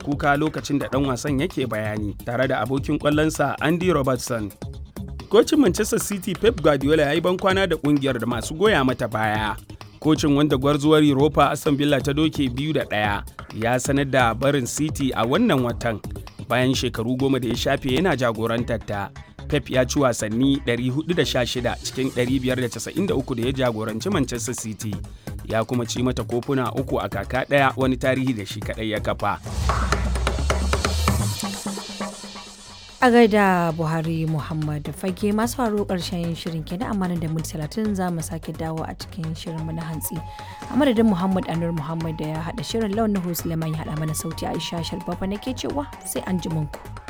kuka lokacin da ɗan wasan yake bayani tare da abokin ƙwallonsa Andy Robertson. Kocin Manchester City Pep Guardiola ya yi bankwana da ƙungiyar da masu goya mata baya. Kocin wanda gwarzuwar Europa Aston Villa ta doke biyu da ɗaya ya sanar da barin City a wannan watan bayan shekaru goma da ya shafe yana jagorantar ta. Pep ya ci wasanni 416 cikin 593 da ya jagoranci Manchester City. Ya kuma ci mata kofuna uku a kaka ɗaya wani tarihi da shi kaɗai ya kafa. a gaida buhari muhammad fage masu faru karshen shirin kenan amma da minti talatin za mu sake dawo a cikin shirinmu na hantsi a madadin muhammad anur muhammad da ya haɗa shirin launin suleiman ya haɗa mana sauti aisha shalbaba nake cewa sai an ji ku.